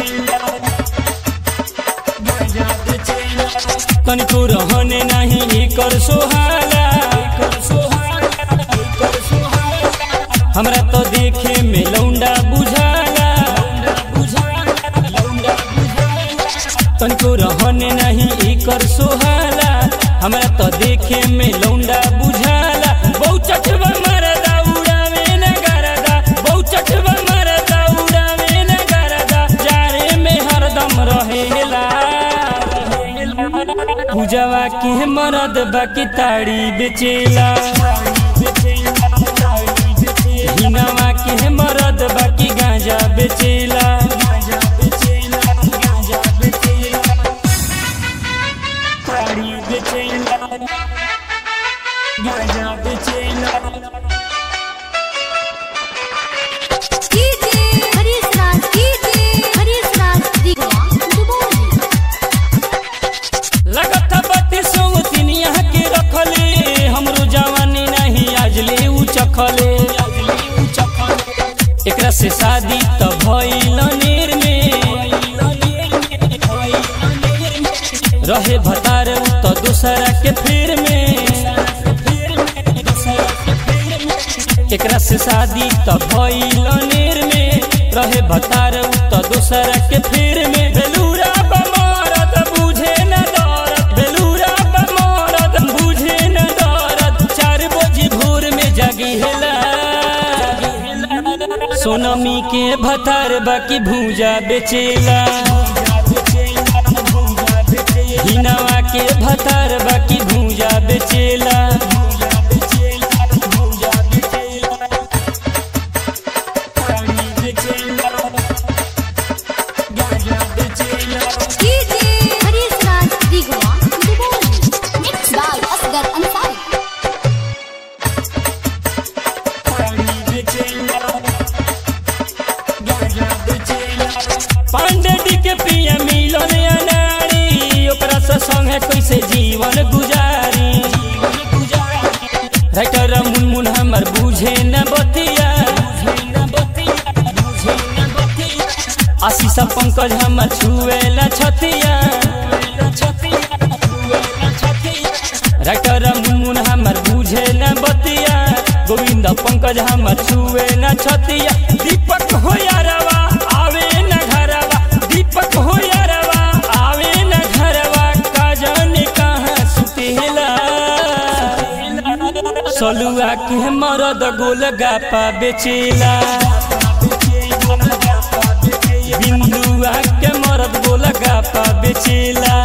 तनिको रहने नाही एकर सोहाला हमरा तो देखे में लौंडा बुझाला तनिको रहने नहीं एकर सोहाला हमरा तो देखे में लौंडा बुझाला बहु चटवा मरदा उड़ावे न गरदा बहु चटवा मरदा उड़ावे न गरदा जारे में हरदम रहेला पूजवा के मरद बाकी ताड़ी बेचेला हिनवा के मरद बाकी गांजा बेचेला ताड़ी बेचेला गांजा बेचेला डीजे हरीश राज डीजे हरीश राज दिगवा दुबोली लगत बत्ती सौ तीन यहाँ के रखले हमरो जवानी नहीं आजले उ चखले एकरा से शादी त भइल नेर में रहे भतार उ त दूसरा के फिर में एकरा से शादी त भइल नेर में रहे भतार उ त दूसरा के फिर में बेलूरा बमरद बुझे न दरद बेलूरा बमरद बुझे न दरद चार बजे भोर में जागी हेला सोनमी के भतार बाकी भूजा बेचेला हिनवा के भतार बाकी भूजा बेचेला DJ Harish Raj Digwa Duboli mix by Asgar Ansari Pandey D K Priya मिलन अनाड़ी ओकरा से संगे कैसे जीवन गुजारी राइटर मुनमुन हमर बुझे न बतिया आशीष पंकज हमर छुए न छतिया राइटर मुनमुन हमर बुझे न बतिया गोविंद पंकज हमर छुए न छतिया दीपक हो यारवा आवे न घरवा दीपक हो यारवा आवे न घरवा का जाने कहाँ सुतेला सलुआ के मरद गोल गापा बेचेला बिंदुआ के मरद गोल गापा बेचेला